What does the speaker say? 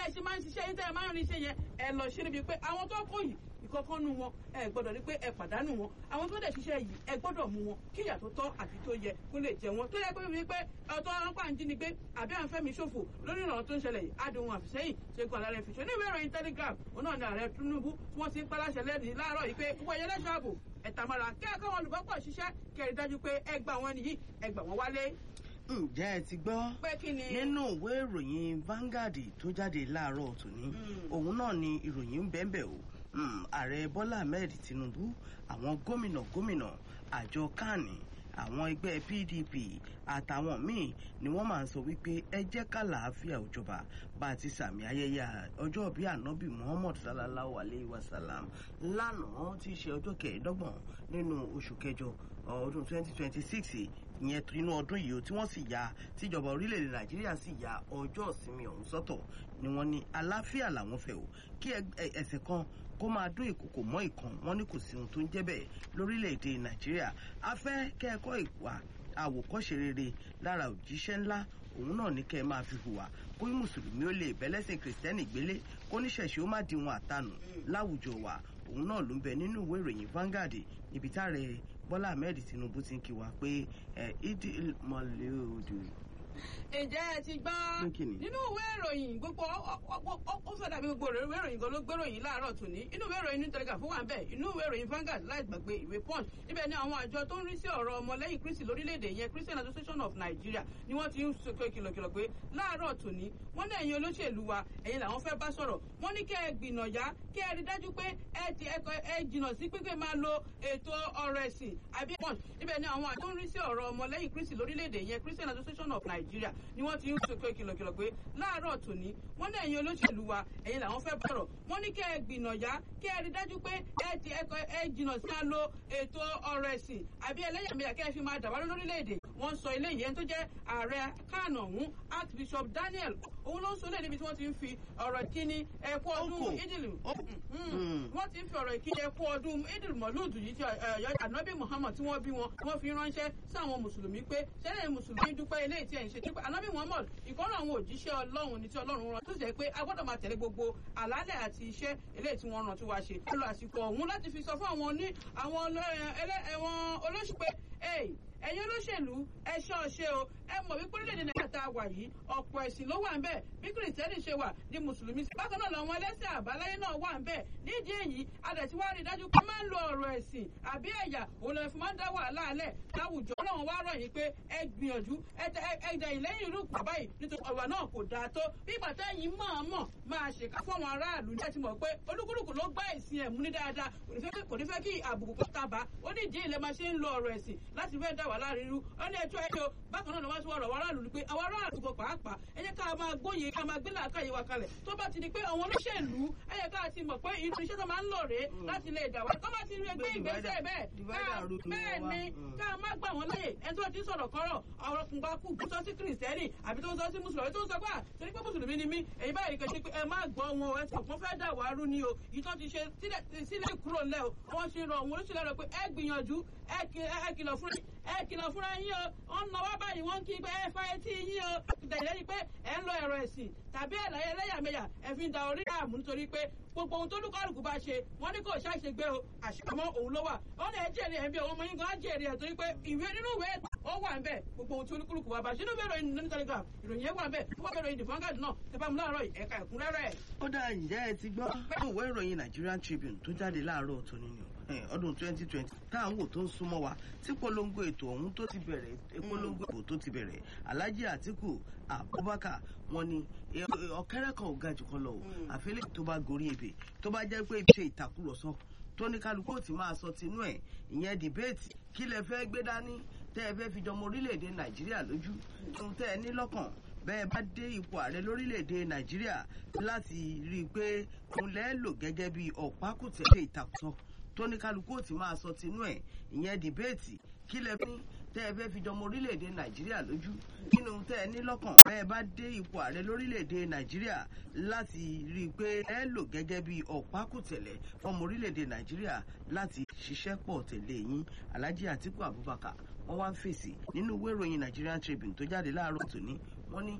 bẹ́ẹ̀ ṣe máa ń ṣiṣẹ́ yín tẹ́ ẹ máa ń rin iṣẹ́ yẹn ẹ lọ ṣe níbi pé àwọn tó kó yìí ìkọ̀kan nu wọn ẹ gbọ́dọ̀ rí pé ẹ pàdánù wọn àwọn tó dẹ̀ ṣiṣẹ́ yìí ẹ gbọ́dọ̀ mú wọn kí ìyà tó tọ́ àti tó yẹ kó lè jẹ wọn tó yẹ pé wípé ọ̀tọ̀ ọlọ́pàá ń jí ni pé àbí à ń fẹ́mi ṣòfò lórí ìrànwọ́ tó ń ṣẹlẹ̀ yìí adùn àfìsẹ́yìn ṣe kọ́ àlàrẹ̀ fìṣọ́ ní ìwé ìròyìn telegram òun náà ni ààrẹ tinubu tí wọ́n ti ń paláṣẹ lẹ́rìí láàárọ̀ yìí pé gbogbo ẹ̀yẹ lẹ́ṣọ́ ààbò ẹ̀tàmọ́ra kẹ́ẹ̀kọ́ wọn olùbọ́pọ̀ ṣiṣẹ́ kẹrin dájú pé ẹ gbà wọn nìyí ẹ gbà wọn wálé. ǹjẹ́ ẹ ti gbọ́ pé kí ni. nínú ìwé ìròyìn Vanguard tó jáde láàárọ̀ tòní òun náà ni ìròyìn ń bẹ́ẹ̀ bẹ́ẹ̀ o ààrẹ bọ́lá ahmed tinubu àwọn gómìnà gómìnà àjọ kani àwọn ẹgbẹ́ pdp àtàwọn míì ni wọ́n máa ń sọ wípé ẹ jẹ́ ká làáfíà òjọba bá a ti sàmì ayẹyẹ ọjọ́ bí ànábì muhammad sallallahu alayhi wa sallam lánàá tí í ṣe ọjọ́ kẹẹ̀ẹ́dọ́gbọ̀n nínú oṣù kẹjọ ọdún 2026 ìyẹn inú ọdún yìí tí wọ́n sì ya tíjọba orílẹ̀-èdè nàìjíríà sì ya ọjọ́ ìsinmi ọ̀hún sọ́tọ̀ ni wọ́n ní àlàáfíà làwọn fẹ́ o kí ẹsẹ̀ kan kó máa dún ìkòkò mọ́ ìkan wọn ní kò sí ohun tó ń jẹ́ bẹ́ẹ̀ lórílẹ̀‐èdè nàìjíríà a fẹ́ kẹ́ẹ̀kọ́ ìwà àwòkọ́ṣe rere lára òjíṣẹ́ ńlá òun náà ní kẹ́ ẹ máa fi hùwà kó mùsùlùmí ó lè bẹ́lẹ́sìn kìrìsìtẹ́nì gbélé kó níṣẹ̀ṣe ó má di wọn àtanù láwùjọ wa òun náà ló ń bẹ nínú ìwé ìròyìn Vanguard ibi táàrẹ Bọ́lá Ahmed Tinubu ti ń kí wa pé ẹ ìdí mọ̀lẹ́ òdò ǹjẹ́ ẹ ti gbọ́ nínú ìwé ìròyìn gbogbo ó fẹ́ dàbí gbogbo ìwé ìròyìn gan ló gbé ìròyìn láàárọ̀ tòní inú ìwé ìròyìn ní telegraph wà ń bẹ̀ inú ìwé ìròyìn Vanguard láì gbàgbé ìwé punch níbẹ̀ ni àwọn àjọ tó ń rí sí ọ̀rọ̀ ọmọlẹ́yìn kristi lórílẹ̀‐èdè yẹn Christian Association of Nigeria ni wọ́n ti ń sọ kìlọ̀kìlọ̀ pé láàárọ̀ tòní wọ́n ní ẹ̀yin olóṣèlú wa ẹ̀yin làwọn fẹ́ bá sọ̀rọ̀ wọ́n ní kẹ́ ẹ gbìnàyà kẹ́ ẹ rí dájú pé ẹ ti ẹ jìnà sí pípé máa lo ètò ọ̀rọ̀ ẹ̀sìn àbí punch níbẹ̀ ni àwọn àjọ tó ń rí sí ọ̀rọ̀ ọmọlẹ́yìn kristi lórílẹ̀‐èdè yẹn Christian Association of Nigeria ni wọ́n ti ń sọ kìlọ̀kìlọ̀ pé láàárọ̀ tòní wọ́n ní ẹ̀yin olóṣèlú wa ẹ̀yin làwọn fẹ́ bọ̀rọ̀ wọ́n ní kẹ́ ẹ gbìnàyà kẹ́ ẹ rí dájú pé ẹ ti ẹ jìnà sí máa lo ètò ọ̀rọ̀ ẹ̀sìn àbí ẹlẹ́yàmẹ̀yà kẹ́ ẹ fi máa dàbárò lórílẹ̀‐èdè wọ́n sọ ilé yẹn tó jẹ́ ààrẹ kánò ọ̀hún archbishop daniel òun ló ń sọ lẹ́ẹ̀dẹ́bi tí wọ́n ti ń fi ọ̀rọ̀ ìkíni ẹ̀kú ọdún ìdìlù wọ́n ti ń fi ọ̀rọ̀ ìkíni ẹ̀kú ọdún ìdìlù mọ̀lúùdù yìí tí ànábì muhammad tí wọ́n bí wọn wọ́n fi ránṣẹ́ sáwọn mùsùlùmí pé ṣẹlẹ̀ mùsùlùmí dúpẹ́ ilé tí ẹ̀ ń ṣe tí ànábì muhammad ìkọ́nà àwọn òjíṣẹ́ ọlọ́run ní tí ọlọ́run rán tó jẹ́ pé a gbọ́dọ̀ máa tẹ̀lé gbogbo àlàálẹ̀ àti iṣẹ́ eléyìí tí wọ́n rán tí wàá ṣe. ó lọ àsìkò ọ̀hún láti fi sọ fún àwọn ní àwọn olóṣù pé ẹ̀yin olóṣèlú ẹ ṣọ́ ṣe o ẹ mọ̀ wípé orílẹ̀-èdè nàìjíríà tá a wà yìí ọ̀pọ̀ ẹ̀sìn ló wà ń bẹ̀ bí kìrìtẹ́nì ṣe wà ní mùsùlùmí bákan náà làwọn ẹlẹ́sìn àbáláyé náà wà ń bẹ̀ nídìí èyí adẹ̀ tí wàá rí dájú pé máa ń lo ọ̀rọ̀ ẹ̀sìn àbí ẹ̀yà òun lè fi máa ń dá wàhálà alẹ̀ láwùjọ ọlọ́run wá rọ̀ yín pé ẹ gbìyànjú ẹ dẹ̀yìn lẹ́yìn irú ìpà báyìí nítorí ọ̀rọ̀ náà kò dáa tó bí bàtà yìí mọ̀ọ́mọ̀ máa ṣèkà fún àwọn aráàlú ní ẹtì mọ̀ pé olúkúlùkù ló gbá ẹ̀sìn ẹ̀ mú ní dáadáa kò ní fẹ́ kí àbùkù kó tàbá ó ní ìdí ilẹ̀ máa ṣe ń lo ọ̀rọ̀ ẹ̀sìn láti fẹ́ dá wàhálà rírú ó ní ẹjọ́ ẹjọ́ bákan náà ni wọ́n ti wọ́n rọ̀ wọ́n aráàlú ni pé àwọn aráàlú kò pàápàá ẹ jẹ́ ká máa gbóye ká máa gbé làákàyè wa kalẹ̀ tó bá ti di pé àwọn olóṣèlú ẹ yẹ ká ti mọ̀ pé irú iṣẹ́ tó máa ń lò rèé láti lè dà wá tó bá ti rí ẹgbẹ́ ìgbésẹ̀ bẹ́ẹ̀ bẹ́ẹ̀ ni ká má gbà wọ́n láyè ẹni tó ti sọ̀rọ̀ kọ́rọ̀ ọ̀rọ̀ kùnbà kù tó sọ sí kìrìsìtẹ́nì àbí tó sọ sí mùsùlùmí tó sọ pé torí pé mùsùlùmí ni mí èyí báyìí kẹ́ ṣe pé ẹ má gbọ́ wọn ẹ sọ fún fẹ́ dà wá rú ni o yìí tó ti ṣe sílẹ̀ kúrò ńlẹ̀ o wọ́n ṣe rọ̀ wọ́n ṣe lọ́rọ̀ pé ẹ gbìyànjú ẹ kìlọ̀ fún ẹ kìlọ̀ fúnra yín o wọ́n náwó báyìí wọ́n kí pé ẹ fa etí yín o tẹ̀lé ni pé ẹ ń lo ẹ̀rọ ẹ̀sìn tàbí ẹ̀láyé ẹlẹ́yàmẹ̀yà ẹ fi ń da orí àmú nítorí pé gbogbo ohun tó lùkọ́lùkù bá ṣe wọ́n ní kò ṣàṣegbé o àṣàmọ́ òun ló wà wọ́n ní ẹ jèrè ẹ̀ bí ọmọ yín gan jèrè ẹ̀ torí pé ìwé nínú ìwé ó wà ń bẹ̀ gbogbo ohun tí olúkúlùkù wa bá ṣe nínú ìwé ìròyìn ní telegraph ìròyìn yẹn wà ń bẹ̀ wọ́n bẹ̀rẹ̀ ìdìbò fangad náà ẹ bá mu láàárọ̀ ẹ̀ka ẹ̀kúnrẹ́rẹ́. ó dá ǹjẹ́ ẹ ti gbọ́ nínú ìwé ìròyìn Nigerian Tribune tó jáde láàárọ̀ tó nínú ọdún 2020 táwọn wò tó ń súnmọ́ wa tí polongo ètò ọ̀hún tó ti bẹ̀rẹ̀ polongo ètò tó ti bẹ̀rẹ̀ Alhaji Atiku Abubakar wọn ni ọ̀kẹ́rẹ́ kan ò ga jù kan lọ o àfẹ́lẹ́ tó bá gorí ebè tó bá jẹ́ pé ṣe ìtàkùrọ̀sọ tó ní kálukú ò ti máa sọ tinú ẹ̀ ìyẹn dìbéètì kí lẹ fẹ́ gbé dání tẹ́ ẹ fẹ́ fi jọmọ orílẹ̀-èdè Nàìjíríà lójú ohun tẹ́ ẹ ní lọ́kàn bẹ́ẹ̀ bá dé ipò ààrẹ lórílẹ̀‐èdè nàìjíríà láti rí i pé òun lẹ́ẹ̀ lò gẹ́gẹ́ bí ọ̀pákùtẹ̀lẹ̀ ìtàkùsọ tó ní kálukú ò ti máa sọ tinú ẹ̀ ìyẹn dìbéètì kí lẹ fi tẹ́ ẹ fẹ́ fi jọmọ orílẹ̀‐èdè nàìjíríà lójú nínú tẹ́ ẹ ní lọ́kàn bẹ́ẹ̀ bá dé ipò ààrẹ lórílẹ̀‐èdè nàìjíríà láti rí i pé ẹ lò gẹ́gẹ́ bí ọ̀pákùtẹ̀lẹ̀ fọmọ orílẹ̀‐èdè nàìjíríà láti ṣiṣẹ́ pọ̀ tẹ̀lé yín alhaji atiku abubakar wọ́n wá ń fèsì nínú ìwé ìròyìn nigerian tribune tó jáde láàárọ̀ tòní wọ́n ní